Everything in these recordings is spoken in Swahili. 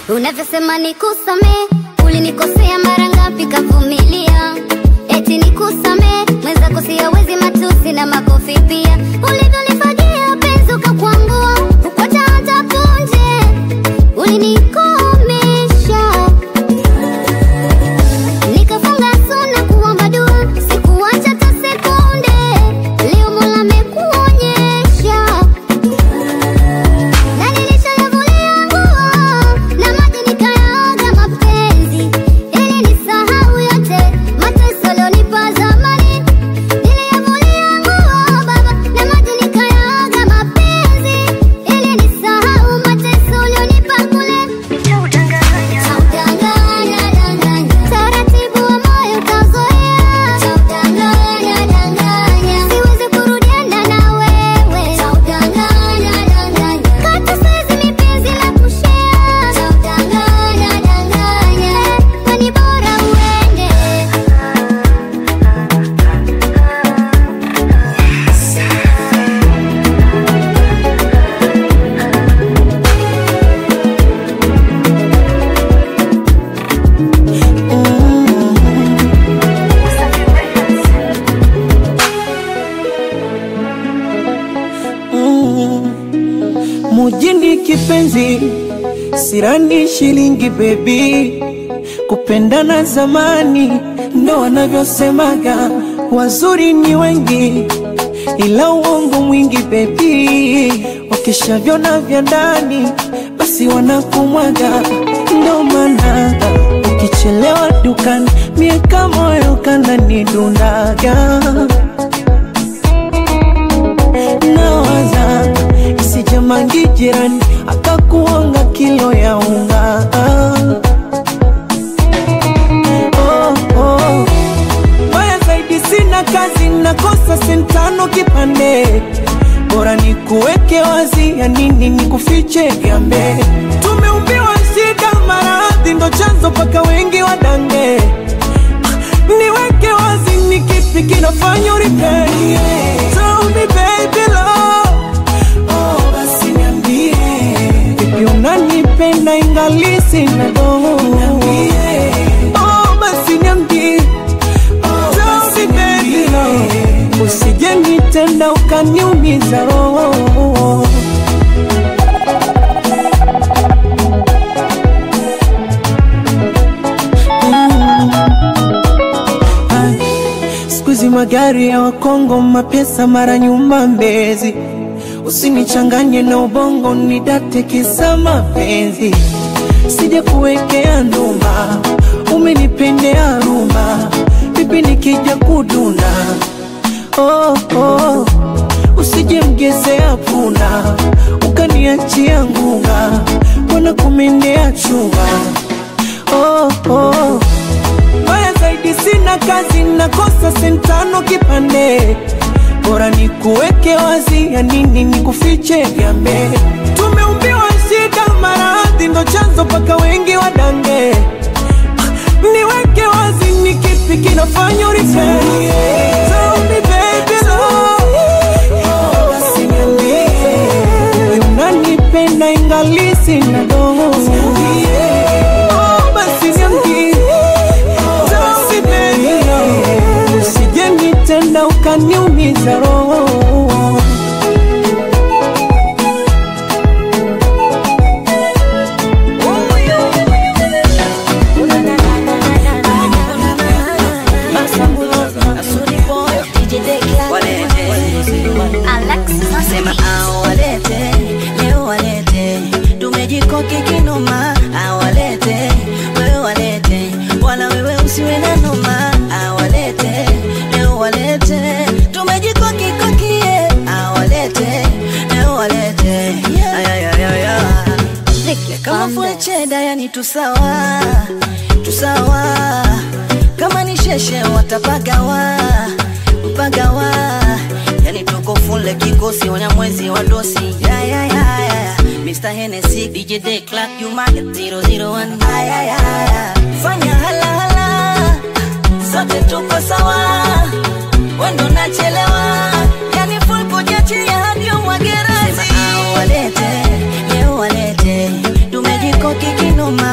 unavyosema nikusamee ulinikosea mara ngapi kavumilia eti nikusamee mwenzako siyawezi matusi na makofi pia ulivyonifagia penzi ukakwangua ukwacha hata punje ulinikomesha nikafunga suna kuomba dua sikuacha hata sekunde leo mola amekuonyesha na nilishayavulia nguo na maji nikayaoga mapenzi ili nisahau yote mateso ulionipa zamani niliyavulia nguo baba na maji nikayaoga mapenzi ili nisahau mateso ulionipa kule Chaudanganya, danganya. Taratibu wa moyo utazoea. Chaudanganya, danganya. Siwezi kurudiana na wewe. Chaudanganya, danganya. Kata siwezi mipenzi la kushare. Chaudanganya, danganya. Na ni bora uende. mujini kipenzi sirani shilingi bebi kupendana zamani ndo wanavyosemaga wazuri ni wengi ila uongo mwingi bebi wakishavyona vya ndani basi wanakumwaga ndo maana ukichelewa dukani miaka moyo kananidundaga nawaza isijamangi jirani akakuonga kilo ya unga oh, oh. Mbaya zaidi sina kazi nakosa sentano kipande bora ni kuweke wazi ya nini ni kufiche gambe tumeumbiwa shida maradhi ndo chanzo paka wengi wadange niweke wazi ni kipi kinafanya uripei Tell me baby love Oh, basi niambie Vipi unanipenda ingali sina doho Niambie Oh, basi niambie Tell me baby love Usije nitenda ukaniumiza roho Siku hizi magari ya Wakongo, mapesa mara nyuma Mbezi. Usinichanganye na ubongo, nidate kisa mapenzi. Sija kuwekea ndumba, umenipendea rumba, vipi nikija kuduna? Oh, oh. Usije mgezea punda, ukaniachia ngunga, mbona kumendea chunga? Oh, oh. Mbaya zaidi sina kazi, nakosa sentano kipande, bora ni kuweke wazi, ya nini ni kufiche gambe. Tumeumbiwa shida, maradhi ndo chanzo paka wengi wadange. Ah, Niweke wazi, ni kipi kinafanya uripei? Tell me baby love, oh, basi niambie, unanipenda ingali sina doho. Oh, basi niambie Tell me baby love, usije nitenda ukaniumiza roho Sema awalete leo walete, tumejikoki kinoma, awalete wewe walete, wala wewe usiwe na noma, awalete leo walete, tumejikoki kokie, awalete leo walete, ayayayaya kama fue cheda, yani tusawa tusawa, kama ni sheshe watapagawa mpagawa, yani tuko fule kikosi wanyamwezi wa dosi ya, ya, ya, ya. Mr. Hennessy, DJ Day Clark, you market 001 Ay, ay, ay. Fanya hala hala, sote tuko sawa, wendo nachelewa, yani full kujiachia hadi umwage razi. Sema, ah, walete leo walete, tumejikoki kinoma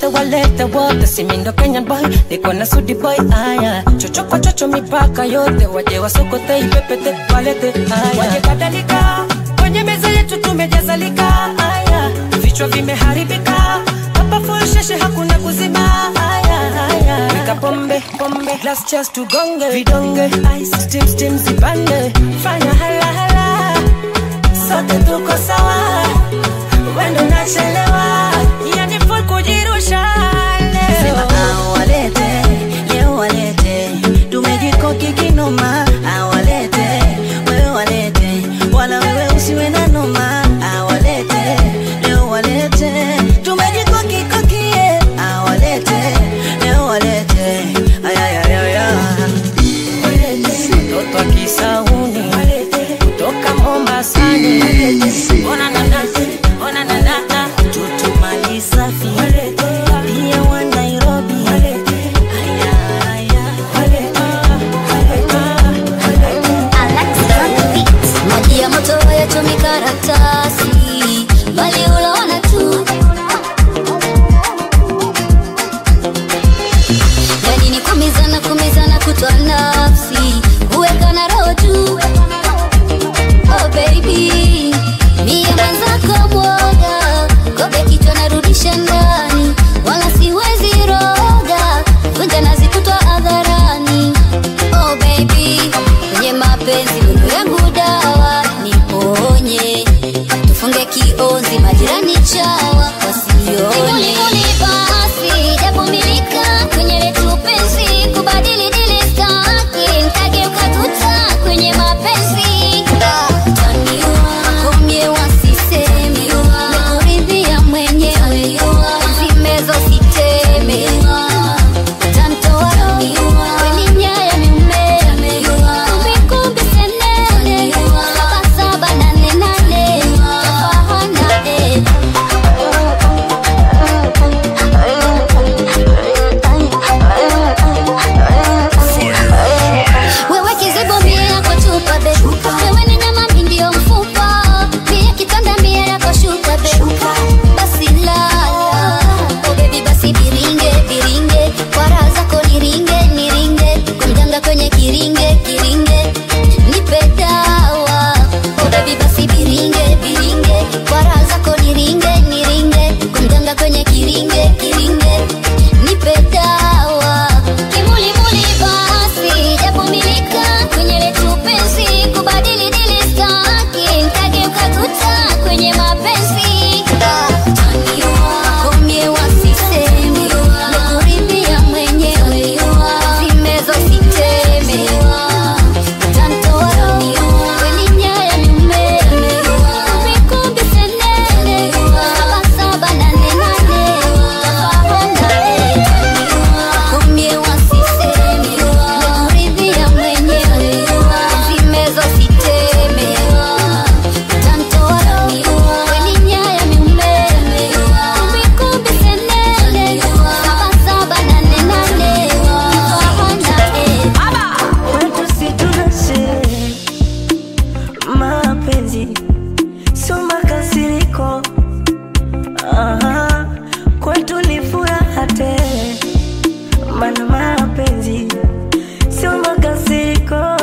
walete walete wote simindo kenyan boy niko na sudi boy aya chocho kwa chocho mipaka yote waje wasokote ipepete walete aya waje kadhalika kwenye meza yetu tumejazalika aya vichwa vimeharibika hapa full sheshe hakuna kuzima aya aya weka pombe pombe glass cheers tugonge vidonge ice steam steam zipande fanya hala hala sote tuko sawa wendo nachelewa yani full kujirusha Sema leo awalete, leo walete, tumejikoki kinoma, awalete, wewe walete, wala wewe usiwe na noma, awalete, leo walete, tumejikoki kokie, awalete, leo walete, ayayayaya. mtoto wa kisauni kutoka Mombasani ona nana ona nana Tutumali safi, pia wa Nairobi, aya, aya. Maji ya moto hayachomi karatasi, bali unaona tu. Yani ni kumizana kumizana kutwa nafsi, kuweka na roho juu. Oh baby, mie mwenzako mwoga, kobe kichwa narudisha ndani, wala siwezi roga, vunja nazi kutwa hadharani. Oh baby, kwenye mapenzi nuru yangu dawa, niponye, tufunge kiozi, majirani chawa wasione. basi, japo milika kwenye letu penzi, kubadili dili staki, nkageuka tuta kwenye mapenzi. Komye wasiseme, nimekuridhia mwenyewe, zimezo siteme Tantoa roho, kwenye nyaya ni umeme, kumbikumbi senene, saba saba nane nane, tafahana eh. Wewe kizibo mie yako chupa be Wewe ni nyama mi ndio mfupa Mie kitanda mie yako shuka be Basi lala Oh baby basi biringe biringe Kwa raha zako niringe niringe Kumjanga kwenye kiringe kiringe Nipe dawa Oh baby basi biringe biringe Kwa raha zako niringe niringe Kumjanga kwenye kiringe kiringe Nipe dawa Kimuli muli basi Japo milika kwenye letu penzi Kubadili dili staki Nkageuka tuta kwenye mapenzi Komye wasiseme Nikuridhia mwenyewe Zimezo siteme Tantoa roho Kwenye nyaya ni umeme Kumbikumbi senene Saba saba nane nane Tafahana eh Komye wasiseme Nikuridhia mwenyewe Zimezo siteme Tantoa roho Kwenye nyaya ni umeme Kumbikumbi senene Saba saba nane nane Tafahana eh Kwetu si tunashe mapenzi sio makasiriko, Aha, kwetu ni furaha tele, maana mapenzi sio makasiriko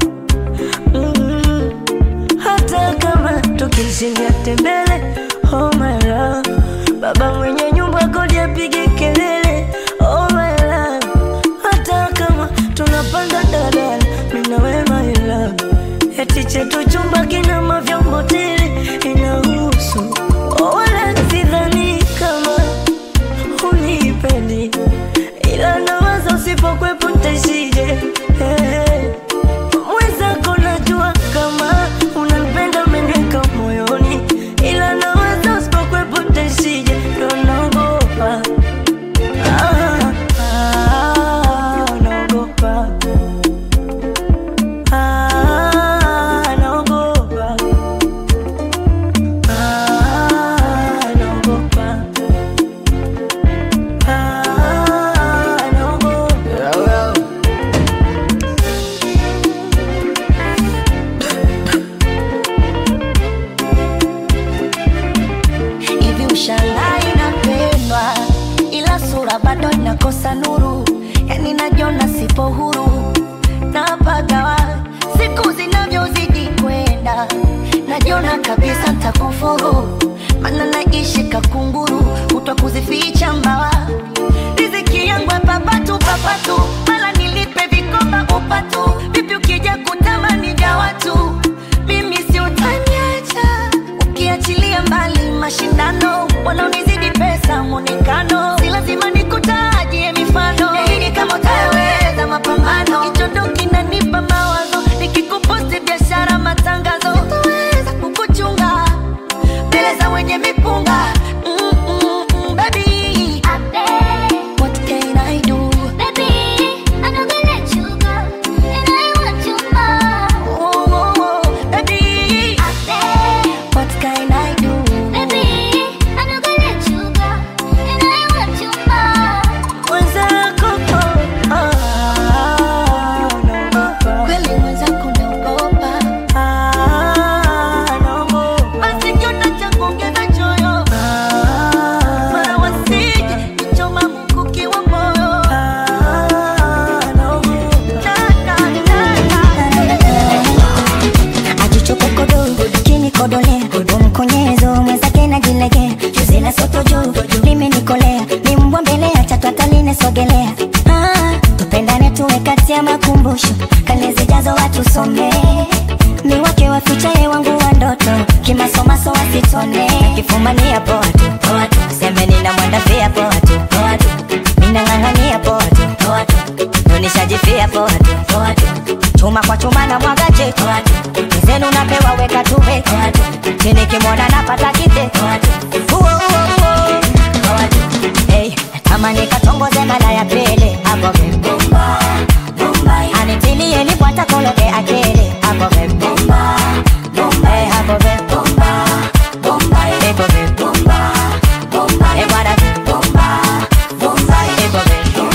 mm. Hata kama tukishindia tembele, oh my love, baba mwenye nyumba kodi apige kelele, oh my love, hata kama tunapanda daladala, mimi na wewe my love, eti chetu chumba kina mavyombo tele, inahusu oh, wala sidhani kama unipendi, ila nawaza usipokwepo ntaishije hey. Mwenzako najua kama unanipenda umeniweka moyoni, ila nawaza usipokwepo ntaishije, ndo naogopa ah, ah, naogopa ah, naogopa ah, naogopa ah, naogopa nakosa nuru, yani najiona sipo huru napagawa siku zinavyozidi kwenda, najiona kabisa ntakufuru, mana naishi kakunguru, kutwa kuzificha mbawa riziki yangu ya papatu papatu, mala nilipe vikoba upatu, vipi ukija kutamani vya watu, mimi si utaniacha ukiachilia mbali mashindano, wanaonizidi pesa mwonekano, si lazima nikutajie mifano, Nahidi kama utaweza mapambano, kichondo kinanipa mawazo, nikikuposti biashara matangazo, sitaweza kukuchunga mbele za wenye mipunga mm, mm, mm, baby. What can I do? Oh, oh, oh, baby. What can I do? Mwenzako, oh, ah, naogopa. Kweli mwenzako naogopa. Ah, naogopa. Basi kiota cha kuongeza choyo. Mara wasije kuchoma mkuki wa moyo. Taka, taka. ajichokokodo kinikodolea umkonyezo mwenzake najilegea juzi la soto juu limenikolea ni mbwa mbele ya tatu atalinesogelea ah, tupendane tuwe kati ya makumbusho kale zijazo watusomee ni wake wafichaye wangu wa ndoto kimasomaso wasitone kifumania poa tu poa tu semeni na mwanda pia poa tu poa tu minang'ang'ania poa tu poa tu nonishajifia poa tu poa tu chuma kwa chuma na mwaga chetu zenu napewa weka tuwe chini kimwona napata kite Uo, uo, uo. Hey, tamani katongoze mara ya pili hapo vipi? anitilie nipwata kologe akili hapo vipi? Hey, hapo vipi? Iko vipi? Eh, bwana vipi? Iko vipi?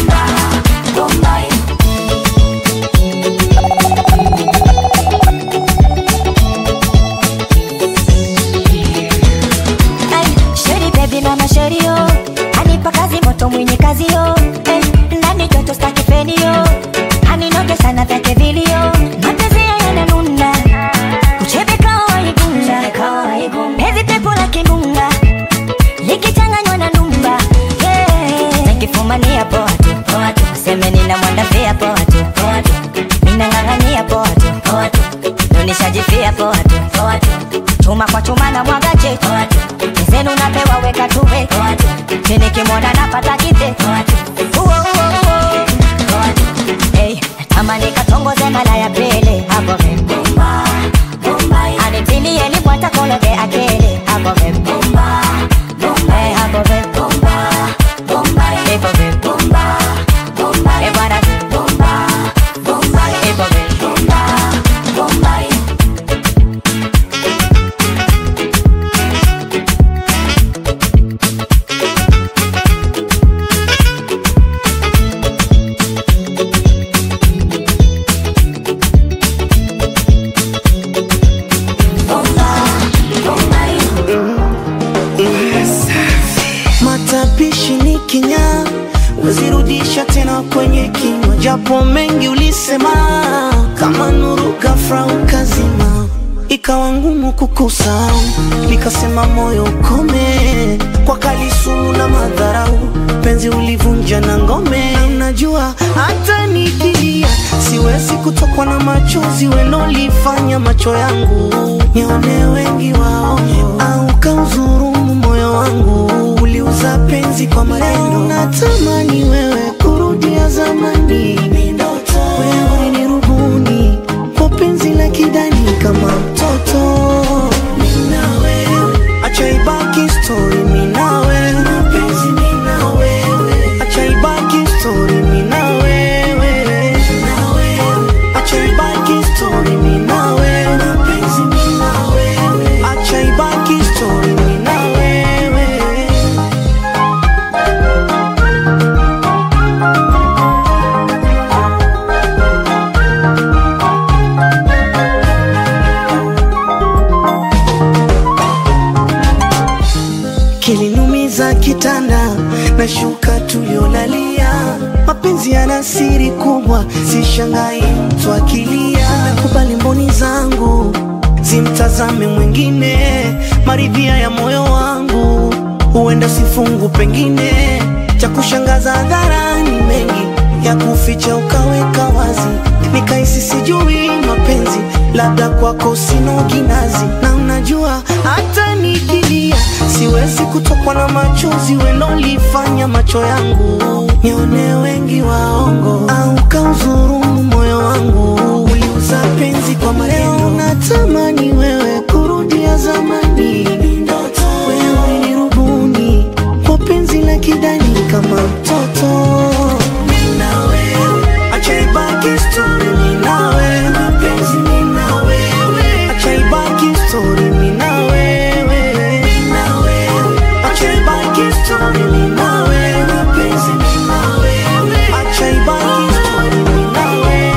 Ay, sheri baby mama sheri yo anipa kazi moto mwenye kazi yo eh, ndani joto staki feni yo aninoge sana vyake vilio mapenzi yananuna uchebe kawaigunda pezi pepo la kimbunga likichanganywa na numba yeah. nakifumania poa tu poa tu semeni na mwanda pia poa tu poa tu minang'ang'ania poa tu poa tu nonishajifia poa tu poa tu chuma kwa chuma na mwaga chetu zenu napewa weka tuwe chini kimwona napata kite Uo, uo, uo. Hey, tamani katongoze mara ya pili hapo vipi? anitilie nipwata kologe akili hapo vipi? Hey, hapo vipi? Iko vipi? Eh, bwana vipi? Iko vipi? Matapishi ni kinyaa, wezirudisha tena kwenye kinywa, japo mengi ulisema, kama nuru ghafla ukazima, ikawa ngumu kukusahau, nikasema moyo ukome, kwa kalisumu na madharau, penzi ulivunja na ngome. Na Unajua hata nikilia siwezi kutokwa na machozi welolifanya macho yangu nione wengi wao, au kauzurumu moyo wangu uliuza penzi kwa maneno. Natamani wewe kurudia zamani, wewe ni rubuni kwa penzi la kidani kama mtoto. Mimi na wewe, acha ibaki story, mimi na wewe, mapenzi mimi na wewe, acha ibaki story, mimi na wewe, na wewe, acha ibaki story, mimi na wewe, mapenzi mimi na wewe, acha ibaki story, mimi na wewe. kilinumiza kitanda na shuka tuliolalia mapenzi yana siri kubwa, sishangai mtu akilia. Nakubali mboni zangu zimtazame mwingine, maridhia ya moyo wangu huenda sifungu, pengine cha kushangaza hadharani, mengi ya kuficha ukaweka wazi, nikaisi sijui mapenzi, labda kwako sina kinazi, na unajua hata nikilia siwezi kutokwa na machozi welolifanya macho yangu nione wengi waongo, au kauzurumu moyo wangu uliuza penzi kwa maneno. Natamani wewe kurudia zamani, wewe ni rubuni kwa penzi la kidani kama mtoto. Mimi na wewe, acha ibaki story, mimi na wewe, mapenzi mimi na wewe, acha ibaki story, mimi na wewe, mimi na wewe, acha ibaki story, mimi na wewe, mapenzi mimi na wewe, acha ibaki story, mimi na wewe.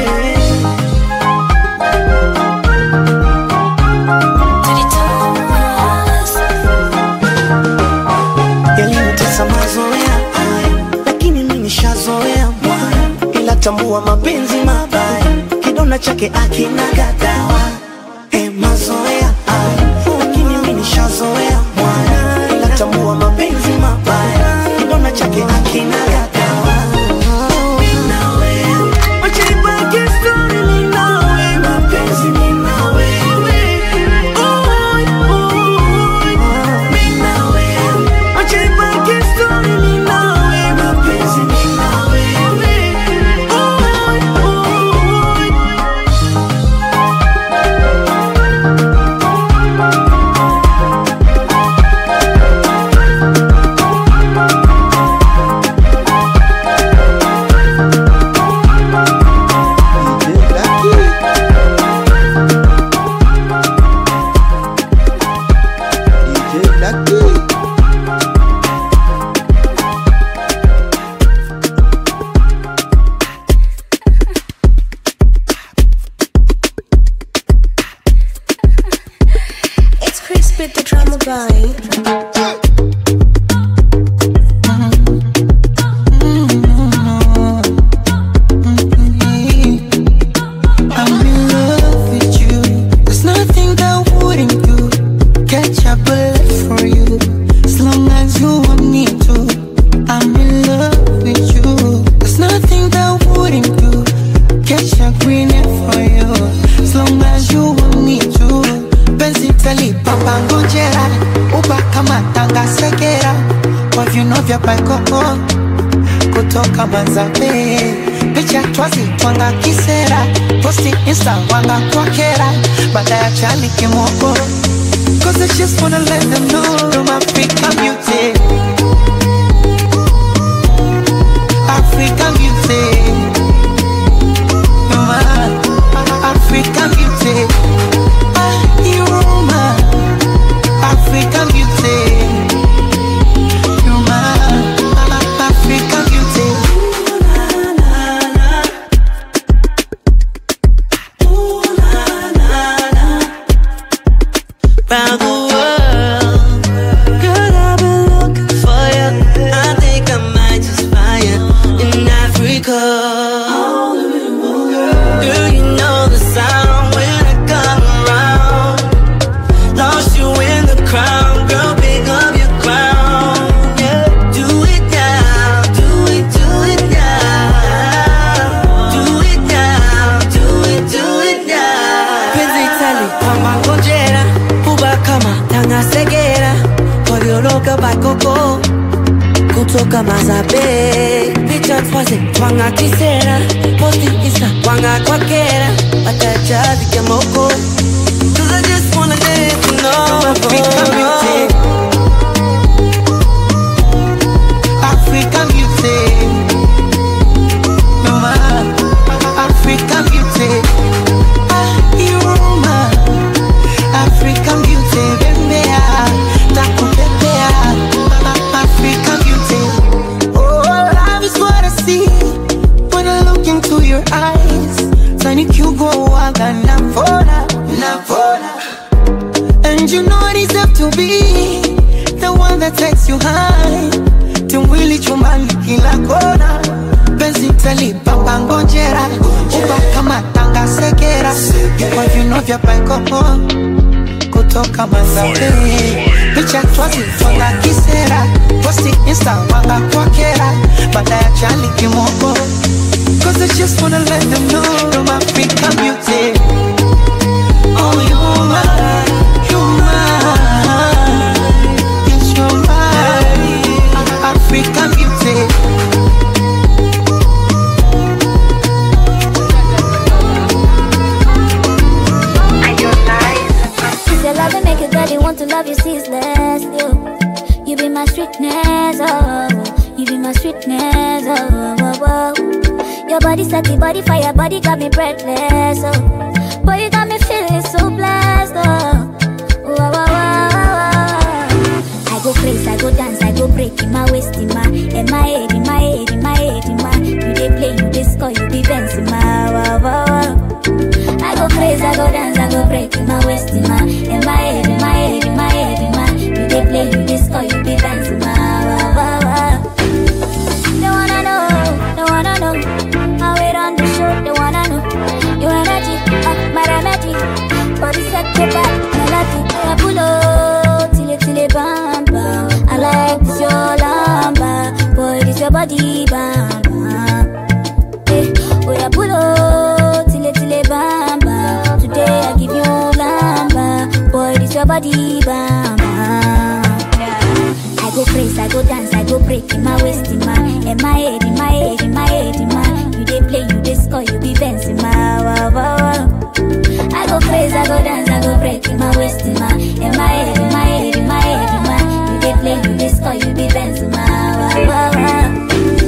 yalinitesa mazoea haya, lakini mimi nishazoea mwaya, ila tambua mapenzi mabaya, kidonda chake akina gadawa. Eh, mazoea haya, lakini mimi nishazoea mwaya, ila tambua mapenzi mabaya, kidonda chake akina gadawa. Mimi na wewe, wacha ibaki story, mimi na wewe, mapenzi mimi na wewe. Oi, oi, mimi na wewe, wacha ibaki story, mimi na wewe, mapenzi mimi na wewe. Oi, oi. It's Chris with the drama boy. I'm in love with you. There's nothing that wouldn't do. Catch a bullet for you. As long as you want me to. I'm in love with you. There's nothing that wouldn't do. Catch a green for you. As long as you want me to. Penzi tali papa ngojera. Uba kama tanga segera. Kwa viuno vya paikoko kutoka Manzabe, picha twazi twanga kisera, posti insta wanga kwa kera, baada ya chali kimoko, cause I just wanna let them know I'm African beauty, African beauty, you're my African beauty, ah, you're my African beauty. You're my African beauty. Round the world, girl, I've been looking for you. I think I might just find you in Africa. Girl, you know the sound when I come around. Lost you in the crowd, girl, pick up your crown. Yeah, do it now, do it, do it now. Do it now, do it, do it now. penzi tali kama ngojera huba kama tanga segera kovyoloka bakoko kutoka mazabe picha twaze twanga kisera posti isa wanga kwakera watajazike moko Cause I just wanna let you know. African beauty. African beauty. You're my African beauty. Ah, you're my African beauty. Bembea, takupepea. African beauty. Oh, love is what I see when I look into your eyes. Tani kiugo waga na mbona vya baikoko kutoka Manzabe, picha twazi twanga kisera, posti insta wanga kwa kera, baada ya chali kimoko, cause I just wanna let them know I'm African beauty. Oh, you're mine, you're mine, yes, you're mine, African beauty. It's your love that make a girl you want to love you ceaseless. You, you be my sweetness, oh, you be my sweetness, oh, oh, oh. Your body set the body fire, body got me breathless, oh. Boy, you got me feeling so blessed, oh. Wow, wow, wow, wow. I go crazy, I go dance, I go break in my waist, in my, in my head, in my head, in my head, in my. You dey play, you dey score, you be dancing, my wow, wow, wow. I go crazy, I go dance, I go break in my waist, in my, in my head, in my head, in my head, in my. You dey play, you dey score, you be dancing, my wow, wow, wow. They wanna know, they wanna know how it on the show. They wanna know your energy, uh, my remedy. Body set to back, melody. I pull up till it till it bam bam. I like this your lamba, boy, this your body bam bam. Eh, oh yeah, pull up till it till it bam bam. Today I give you lamba, boy, this your body bam bam. I go crazy, I go dance, I go break in my waist, in my, in my head, in my head, in my head, in my. You dey play, you dey score, you be dancing, my wow wow wow. I go crazy, I go dance, I go break in my waist, in my, in my head, in my head, in my head, in my. You dey play, you dey score, you be dancing, my wow wow wow.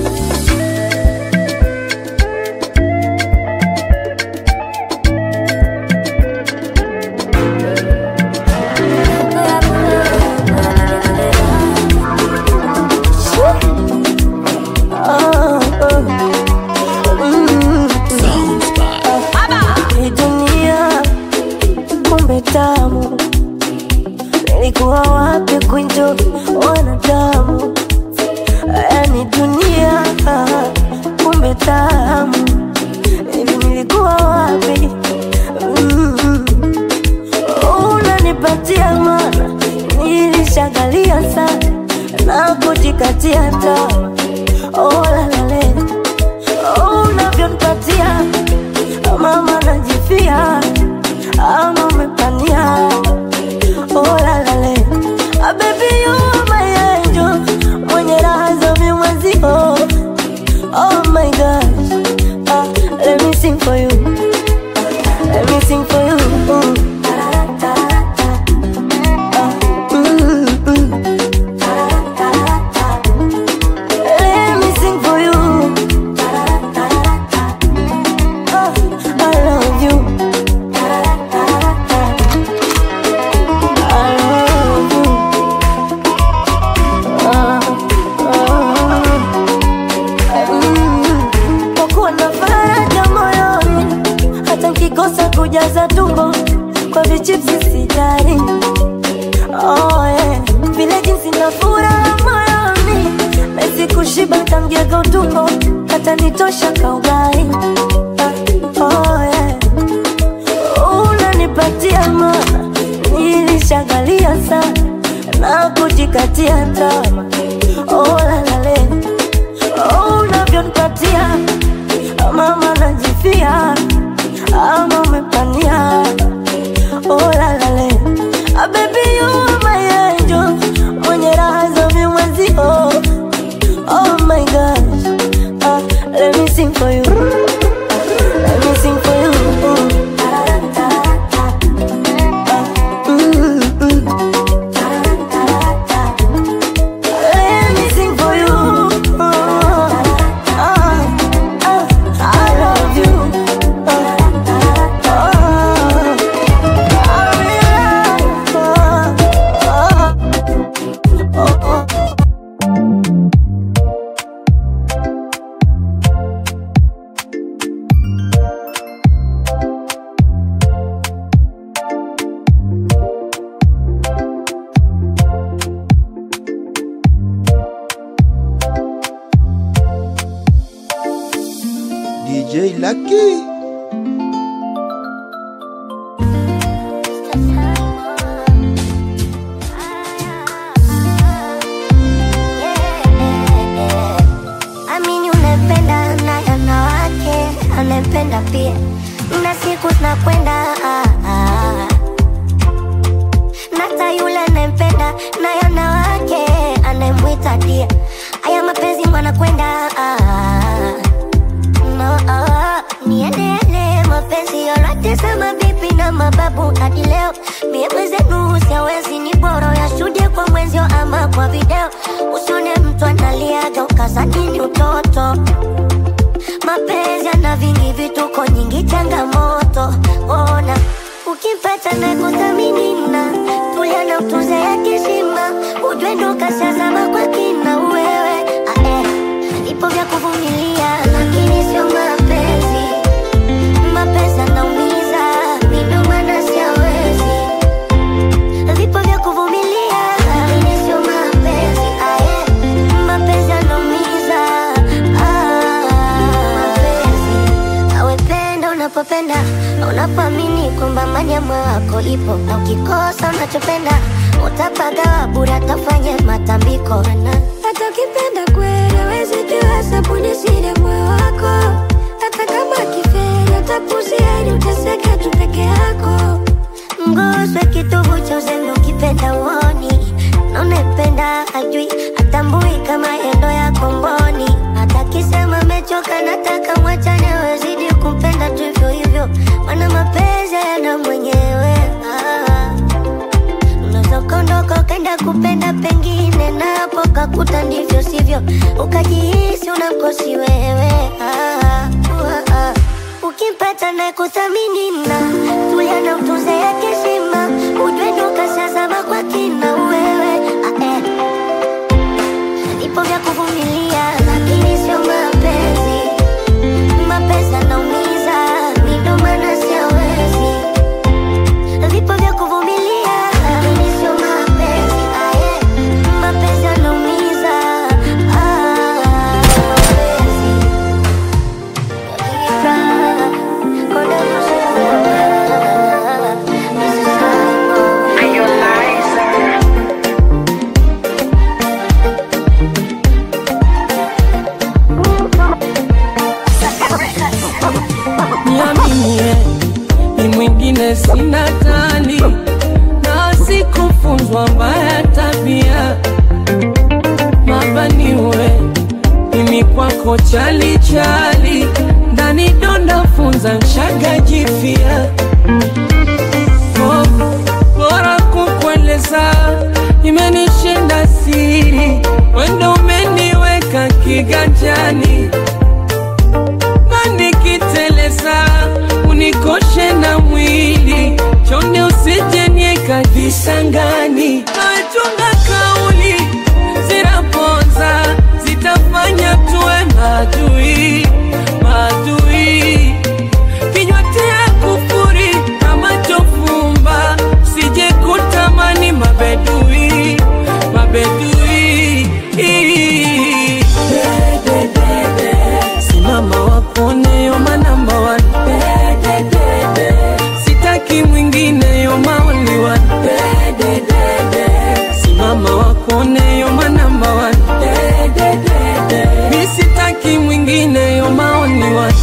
Hii dunia kumbe tamu, nilikuwa wapi kuenjoy wanadamu? Yani dunia kumbe tamu, hivi nilikuwa wapi? Mm. Unanipatia mana, nilishagalia sana na kujikatia tamaa. Oh, la, la, le. Oh, unavyonipatia mama najifia ama umepania oh, la, la, le. Ah, baby you are my angel mwenye raha za mimwezio oh my gosh ah, let me sing for you let me sing for you mm. Ah, mm, mm. Let me sing for you. Oh, I love you. I love you. Ah, ah, mm. Kwa kuwa na faraja moyoni, hata nkikosa kujaza tumbo kwa vichipsi sijali. Oh, yeah. Vile jinsi na furaha moyoni Mezi kushiba tamgega utumbo Hata nitosha kaugai Ah, oh, yeah. Unanipatia mana Nilishagalia sana Na kujikatia tama Oh la la le Oh unavyonipatia Mama najifia Ama umepania Oh la la le ah, Baby you are my angel Mwenye raha za mimwezio Oh my gosh ah, Let me sing for you Let me sing for you Ah, mm, mm. Let me sing for you Ah, ah, ah, I love you Ah, ah, DJ Lucky. pia na siku zinakwenda ah, ah. nata yule anayempenda naye ana wake anayemwita dia haya mapenzi mwanakwenda ah, no, ah, niendele mapenzi yoyote sama bibi na mababu hadi leo mie mwenzenu siawezi ni bora yashuhudie kwa mwenzio ama kwa video usione mtu analiaga ukazanini utoto mapenzi ana vingi vituko nyingi changamoto ona ukimpata na kuthamini na tulia na utunze ya kishima ujue ndo kashazama kwa kina wewe ah, eh. ipo vya kuvumilia lakini sio mapenzi mapenzi anaumiza ndio maana siawezi vipo vya kuvumilia lakini sio mapenzi ah, eh. mapenzi anaumiza ah, mapenzi awependa unapopenda unapoamini kwamba amani ya moyo wako ipo na ukikosa unachopenda utapagawa bure atafanya matambiko hata ukipenda kweli awezi jua sabuni siri moyo wako hata kama kiferi utapuzia ili uteseke tu peke yako ngoswe kitovu cha uzembe ukipenda uoni na unapenda ajui atambui kama endo ya komboni hata kisema mechoka nataka mwachane wezidi kumpenda tu hivyo hivyo mana mapenzi yana mwenyewe ah. unaweza ukaondoka ukaenda kupenda pengine napo kakuta ndivyo sivyo ukajihisi unamkosi wewe ah, ah, ah. ukimpata na kuthamini na tulia na utunze ya keshima ujue ndo kashazama kwa kina wewe ah, eh. vipo vya kuvumilia lakini sio mapenzi mapenzi anaumiza mi ndo maana siawezi vipo vya kuvumilia lakini sio mapenzi ah, eh. mapenzi anaumiza ah, mapenzi niaminie ni mwingine sina tani na sikufunzwa mbaya tabia mabaniwe mimi kwako chalichali ndani donda funza nshaga jifia Oh, bora kukueleza imenishinda siri wendo umeniweka kiganjani na nikiteleza unikoshe na mwili chonde usijenieka visangani nachunga kauli zinaponza zitafanya tuwe madui madui kinywa tia kufuri kama chofumba sije kutamani mabedui mabedui simama wakone yoma namba one sitaki mwingine yoma only one simama wakone yoma namba one mi sitaki mwingine yoma only one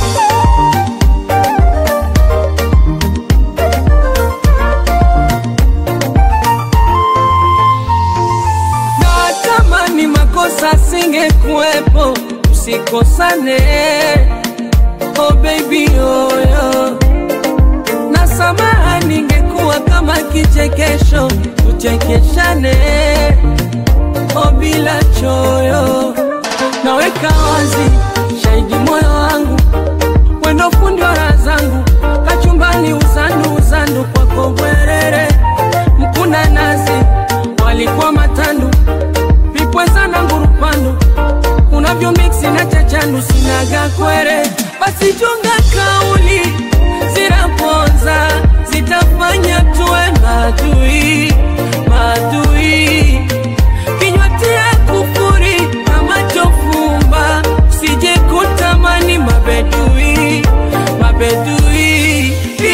na tamani makosa singekuwepo usikosane oh baby oyo na samaha ningekuwa kama kichekesho tuchekeshane oh bila choyo naweka wazi shahidi moyo wangu wendo fundi wa raha zangu kachumbani uzandu uzandu kwako bwerere mkuna nazi walikuwa matandu vipweza na ngurupandu unavyo miksi na chachandu sinaga kwere basi chunga kauli zinaponza zitafanya tuwe madui madui kinywa tia kufuri kama chofumba sije kutamani mabedui mabedui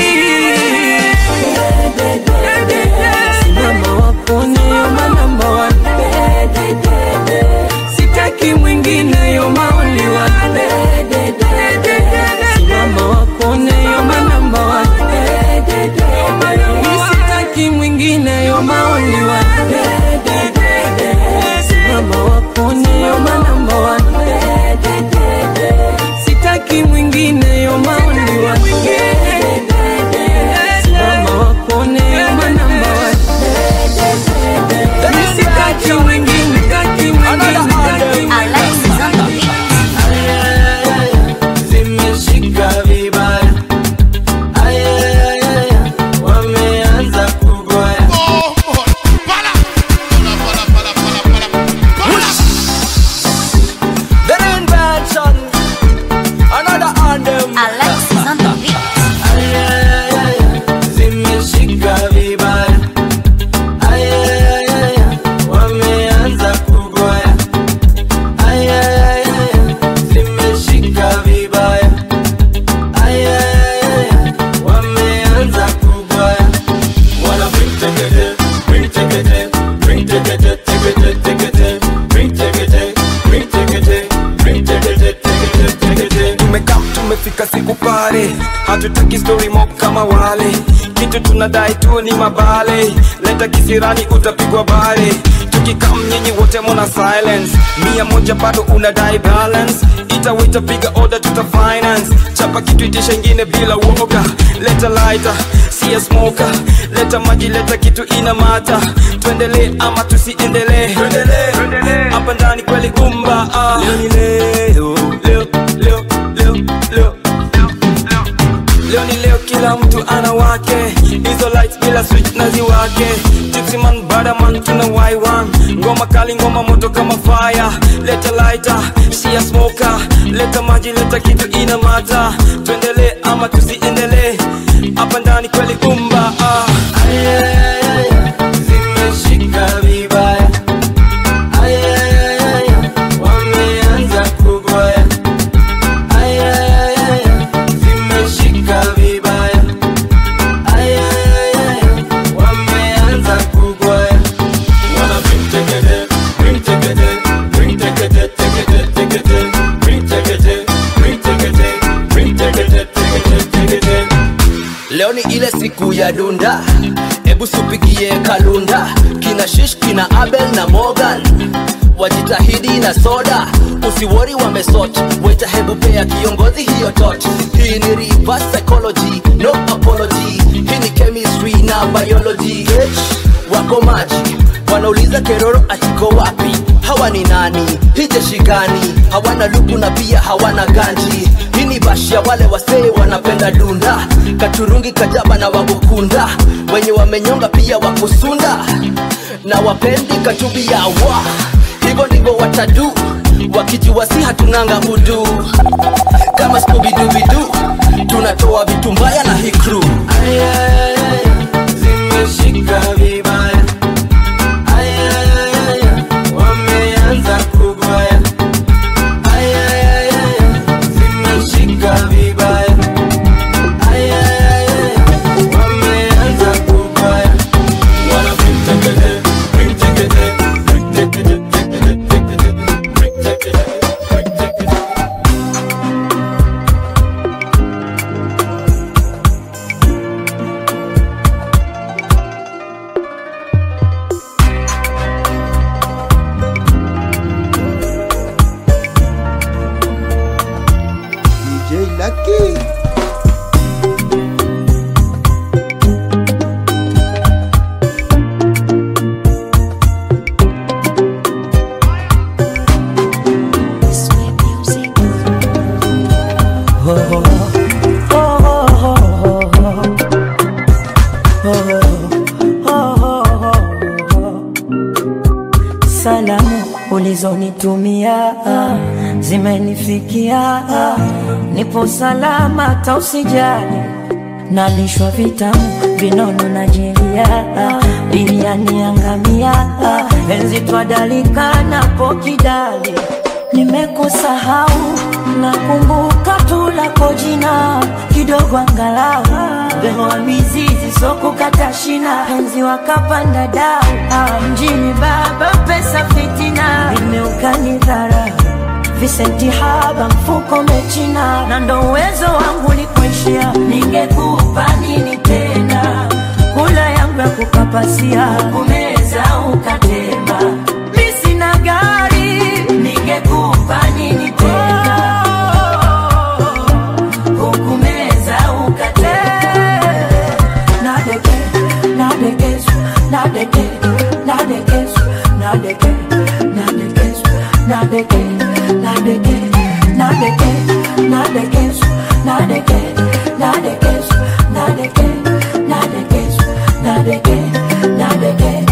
simama wakone yoma namba one sitaki mwingine yoma only one itafika siku pale hatutaki story mob kama wale kitu tunadai tu ni mabale leta kisirani utapigwa bare tukikam nyinyi wote mona silence mia moja bado unadai balance itawita piga order tuta finance chapa kitu itisha ingine bila woga leta lighter siya smoker leta maji leta kitu ina mata tuendelee ama tusiendelee hapa ndani kweli gumba ah. leo ni leo leo leo leo leo leo ni leo kila mtu ana wake hizo lights bila switch na ziwake tipsiman badaman tuna y1 ngoma kali ngoma moto kama fire leta lighter shia smoker leta maji leta kitu ina mata tuendelee ama tusiendelee hapa ndani kweli umba ah. zimeshika vibaya wameanza kugoya zimeshika vibaya wameanza kugoya wana bring tekete bring tekete bring tekete tekete tekete bring tekete bring tekete bring tekete tekete tekete leo ni ile siku ya dunda hebu supigie kalunda kina shish kina abel na morgan wajitahidi na soda usiwori wamesot weta hebu pea kiongozi hiyo tot hii ni reverse psychology no apology hii ni chemistry na biology wako maji wanauliza keroro atiko wapi hawa ni nani hijeshi gani hawana luku na pia hawana ganji hii ni bashia wale wasee wanapenda dunda katurungi kajaba na wagukunda wenye wamenyonga pia wakusunda na wapendi kachubi ya wa hivyo ndivyo watadu wakijiwasi hatunanga udu kama skubidubidu tunatoa vitu mbaya na hii crew zimeshika vibaya wameanza kugoya zimeshika vibaya wameanza kugoya wana bring tekete bring tekete bring tekete tekete tekete bring tekete bring tekete DJ Lucky. Salamu ulizonitumia zimenifikia, nipo salama, tausijali nalishwa vitamu vinono na jeria, biriani yangamia, enzi twadalika napo kidali, nimekusahau nakumbuka tu lako jina kidogo angalau bemoa mizizi sokukata shina penzi wakapanda dau ah, mjini baba pesa fitina vimeukanidhara visenti haba mfuko mechina na ndo uwezo wangu likuishia ningekupa nini tena kula yangu ya kukapasia kumeza ukatema mi sina gari ningekupa nini tena hukumeza ukatema nadeke nadekesu nadeke nadekesu nadeke nadekesu nadeke nadeke nadeke nadekesu nadeke nadekesu nadeke nadekesu nadeke nadeke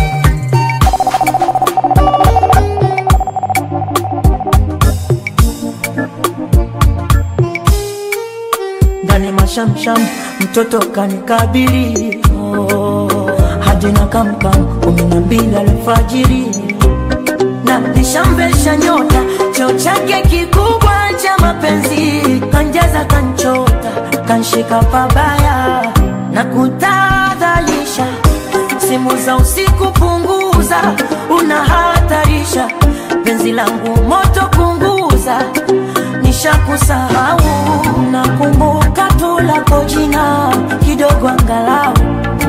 ndani mashamsham mtoto kanikabili oh, hadi na kamkam kumi na mbili alfajiri na nishambesha nyota cheo chake kikubwa cha mapenzi kanjaza kanchota kanshika pabaya na kutadhalisha simu za usiku punguza unahatarisha penzi langu moto punguza nishakusahau na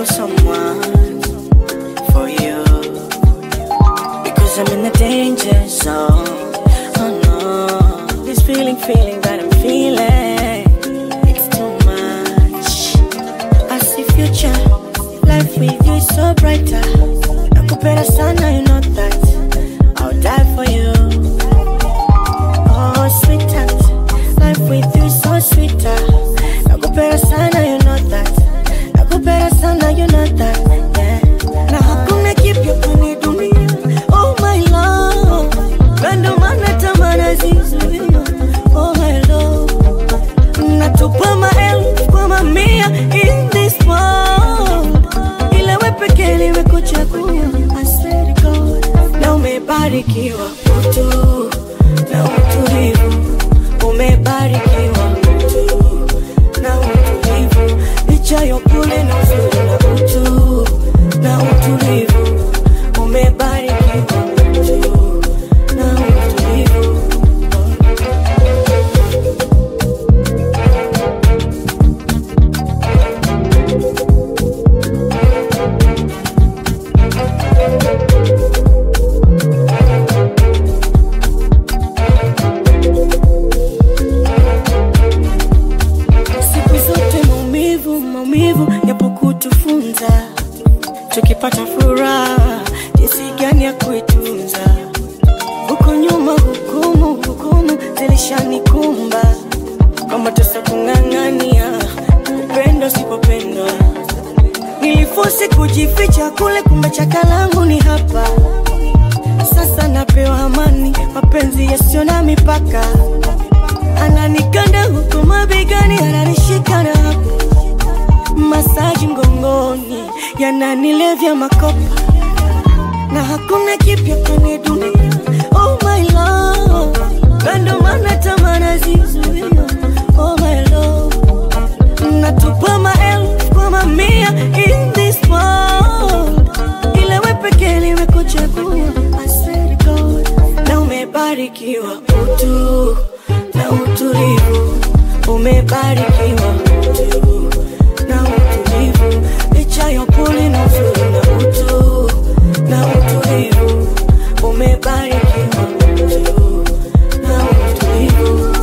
kill someone for you because I'm in the danger zone. Oh no, this feeling, feeling that I'm feeling, it's too much. I see future, life with you is so brighter. Nakupenda sana, you know that. I'll die for you. Oh, sweetheart, life with you is so sweeter. Nakupenda sana, you know that. Nakupenda sana, you know that. Yeah. Na hakuna kipya kwenye dunia. Oh my love, Na ndo maana tamaa nazizuia. Oh my love, natupa maelfu kwa mamia in this world, ila we pekee nimekuchagua. I swear to God, na umebarikiwa utu na utulivu, umebarikiwa utu na utulivu, licha ya upole na uzuri na utu na utulivu, umebarikiwa utu na utulivu. siku zote maumivu maumivu yapo kutufunza tukipata furaha jinsi gani ya kuitunza huko nyuma hukumu hukumu zilishanikumba kwamba tusa kung'ang'ania kupendwa sipopendwa nilifosi kujificha kule kumbe chaka langu ni hapa sasa napewa amani mapenzi yasiyo na mipaka ananikanda huku mabegani ananishika na hapo masaji mgongoni yananilevya makopa na hakuna kipya kwenye dunia oh my love Na ndo maana tamaa nazizuia oh my love natupa maelfu kwa mamia in this world ila we pekee nimekuchagua I swear to God na umebarikiwa utu na utulivu umebarikiwa utu na utulivu licha ya upole na uzuri na utu na utulivu umebarikiwa utu na utulivu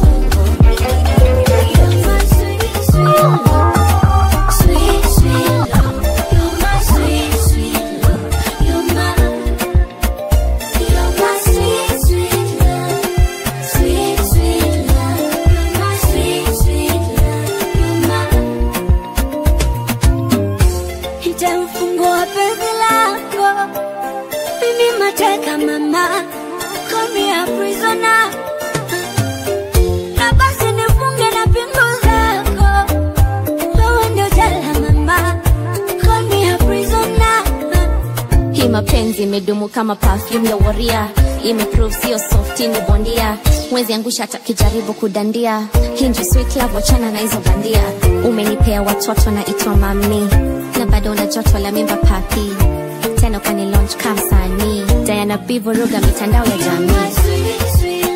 Nitamfungua penzi lako mimi mateka mama call me a prisoner na basi nifunge na pingu zako wewe ndio jela mama call me a prisoner hii mapenzi imedumu kama perfume ya waria imeprove sio soft ni bondia mwezi angusha hata kijaribu kudandia hii ndio sweet love wachana na hizo bandia umenipea watoto na itwa mami na bado una joto la mimba papi tena kwani launch kamsanii Diana B vuruga mitandao ya jamii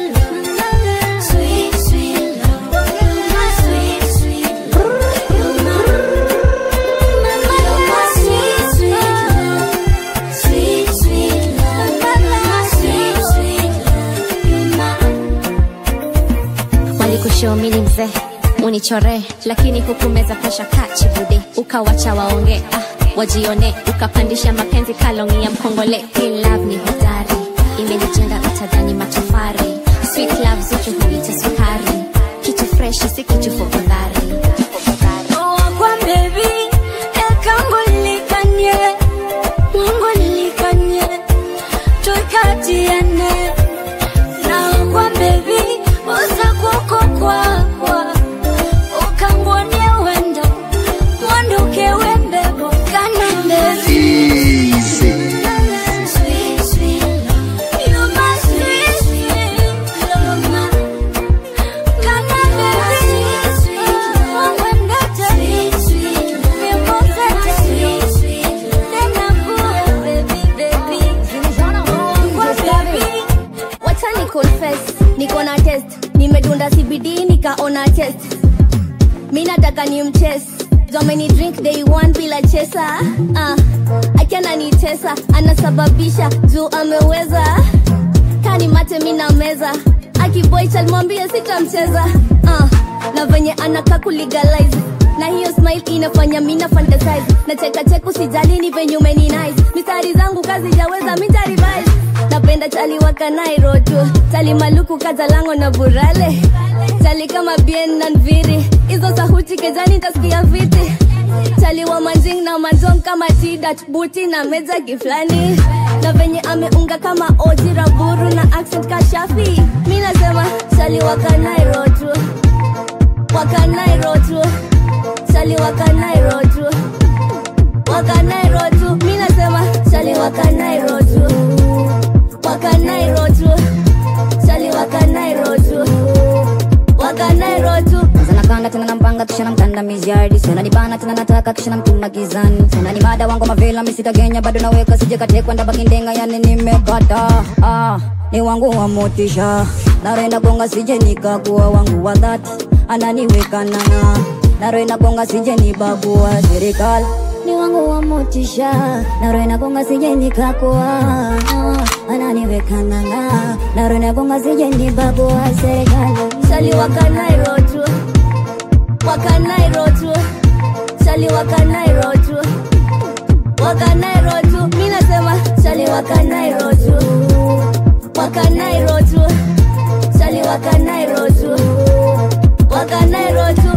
walikushomini mzee unichore lakini hukumeza presha kachibude ukawacha waonge ah, wajione ukapandisha mapenzi kalongi ya mkongole Hii love ni hodari imenijenga utadhani matofari sweet love zuchu huita sukari kitu freshi si kitu fofadhari Kwa baby, ekango likanye, Mungu likanye, tukatiane. Na kwa baby, uza kuko kwakwa, ukangwonie wendo, mwanduke wembebo, kana baby. Sweet, sweet love, you my sweet, sweet love, my kana baby. Mungu endete, nimbozete, tena kuwe baby, baby. Kwa baby, wacha ni confess niko na test nimedunda cbd nikaona test mi nataka ni mches domeni drink day one bila chesa uh, akiana nitesa anasababisha juu ameweza kani mate mina meza akiboichal mwambie sitamcheza uh, na venye anaka kulegalize na hiyo smile inafanya mina fantasize na cheka cheku sijali ni venye umeni nice mistari zangu kazi jaweza mitarivise napenda chali wakanairo tu chali maluku kazalango na burale chali kama bien na nviri hizo sahuti kejani tasikia viti chali wa manjing na manjong kama tidat buti na meja giflani na venye ameunga kama oji raburu na accent kashafi mi nasema chali wakanairo tu wakanairo tu chali wakanairo tu wakanairo tu mi nasema chali wakanairo tu wakanairo tu chali wakanairo tu wakanairo tu nakanda tena nampanga kisha namkanda miziardi sena nibana tena nataka kisha namtuma gizani sena ni mada wangu mavela misitagenya bado naweka sije katekwa ndabaki ndenga yani nimepata ah, ni wangu wa motisha narenda gonga sije nikakuwa wangu wa dhati ananiweka nanga narenda gonga sije nibagua serikali ni wangu wa motisha narenda gonga sije nikakuwa ananiweka nanga narenda gonga sije nibagua serikali chali wakanairo tu wakanairo tu chali wakanairo tu wakanairo tu mi nasema chali wakanairo tu wakanairo tu chali wakanairo tu wakanairo tu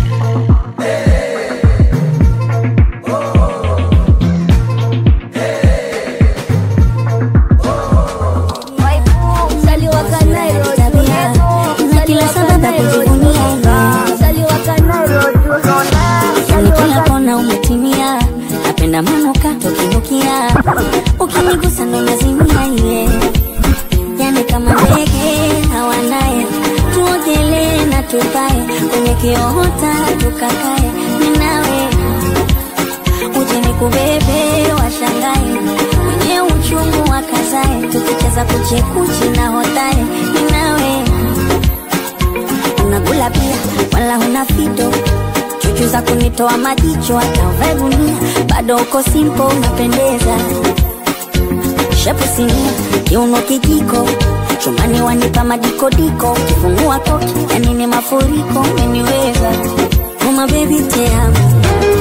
chali wakanairo tu na kila sababu ya kujivunia chali wakanairo tu yani kila kona umetimia napenda manukato kinukia ukinigusa ndo nazimia iye yani kama ndege hawanaye tuogelee na tupae kwenye kiohota tukakae ninawe uje nikubebe washangae wenye uchungu wakazae tukicheza kuchekuchi na hotae ninawe unakula pia wala huna fito chuchu za kunitoa majicho hata uvae gunia bado uko simpo unapendeza shepu sinia kiuno kijiko chumani wanipa madikodiko kifungua koki yani ni mafuriko umeniweza uma bebi teamo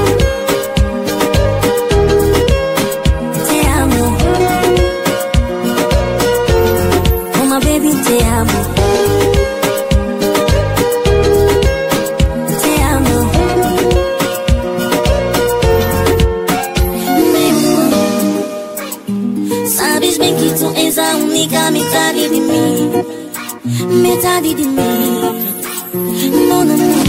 teamo uma bebi teamo teamo Sabes bem que tu és a única metade de mim Metade de mim Mon amor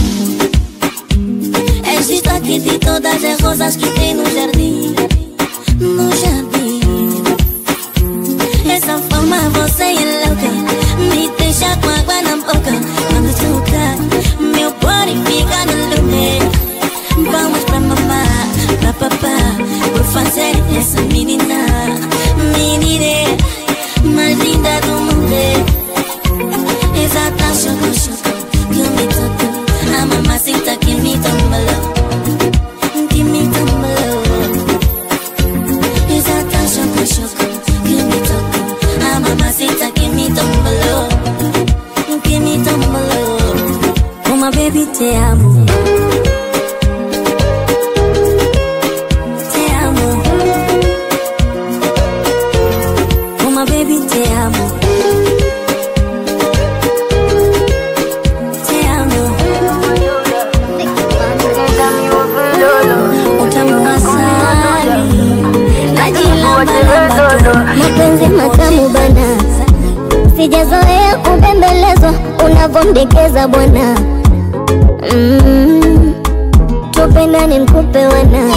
És destaque de todas as rosas que tem no jardim No jardim Essa forma você é louca Me deixa com água na boca Quando toca Meu body fica no lugar Vamos pra mamá, pra papá Por fazer essa menina Menina mais linda do mundo Exata choco choco Que me tocou A mamacita que me tombalou Que me tombalou Exata choco choco Que me tocou A mamacita que me tombalou Que me tombalou Uma baby te amo Te amo Uma baby te amo Te amo Utamu asali mapenzi matamu bana sijazoea kubembelezwa unavomdekeza bwana mm. tupendane mkupe wana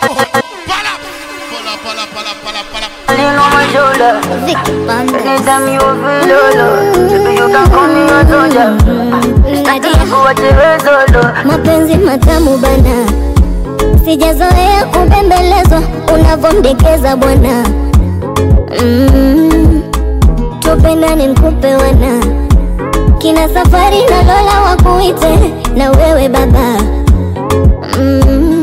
mapenzi matamu bana sijazoea kubembelezwa unavomdekeza bwana mm. tupendane mkupe wana kina safari na lola wakuite na wewe baba mm.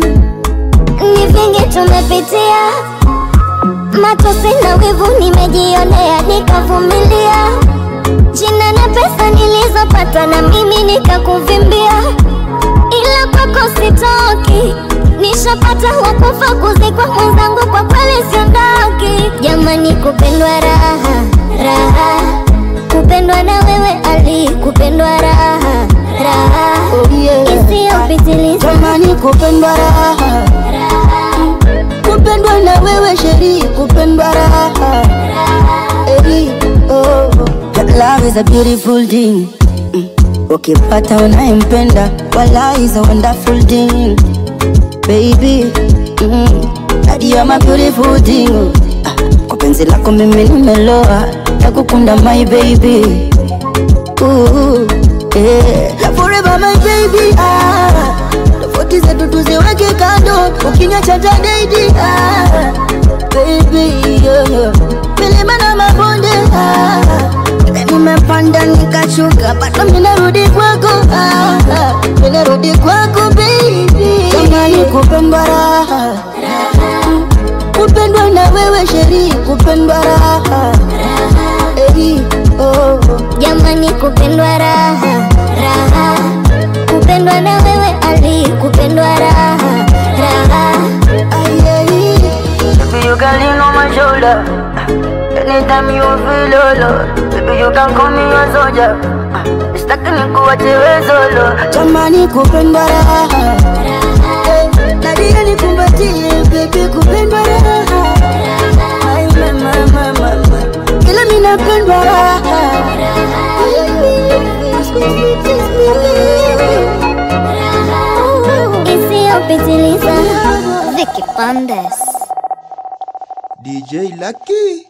wivu nimejionea nikavumilia jina na pesa nilizopata na mimi nikakuvimbia ila kwako sitoki nishapata wakufa kuzikwa mwenzangu kwa kweli siondoki jamani kupendwa raha raha kupendwa na wewe ali kupendwa raha raha isiyopitiliza jamani kupendwa raha kupendwa na wewe sheri kupendwa raha Eri, oh. Love is a beautiful thing Mm. ukipata unayempenda wala is a wonderful thing baby mm. Daddy, you're my beautiful thing Ah, kwa penzi lako mimi nimeloa nakukunda my baby Ooh, yeah. Forever my baby ah. Tofauti zetu tuziweke kando ukinyacha tadaidi ah. Baby yeah, yeah. Milima na mabonde ah. Nimepanda nikashuka bado minarudi kwako ah. ah. Minarudi kwako baby Jamani kupendwa raha Kupendwa na wewe sheri kupendwa raha Eri, oh. jamani kupendwa raha raha kupendwa na wewe ali kupendwa raha raha Baby, you can lean on my shoulder. Anytime you feel low, baby, you can call me a soldier. Sitaki nikuache wewe solo. Jamani kupendwa raha. Eh, Nadia nikumbatie, baby, kupendwa raha. Ay, mama, mama, mama. Ila mimi napendwa raha. isiyopitiliza Vicky Pandes DJ Lucky.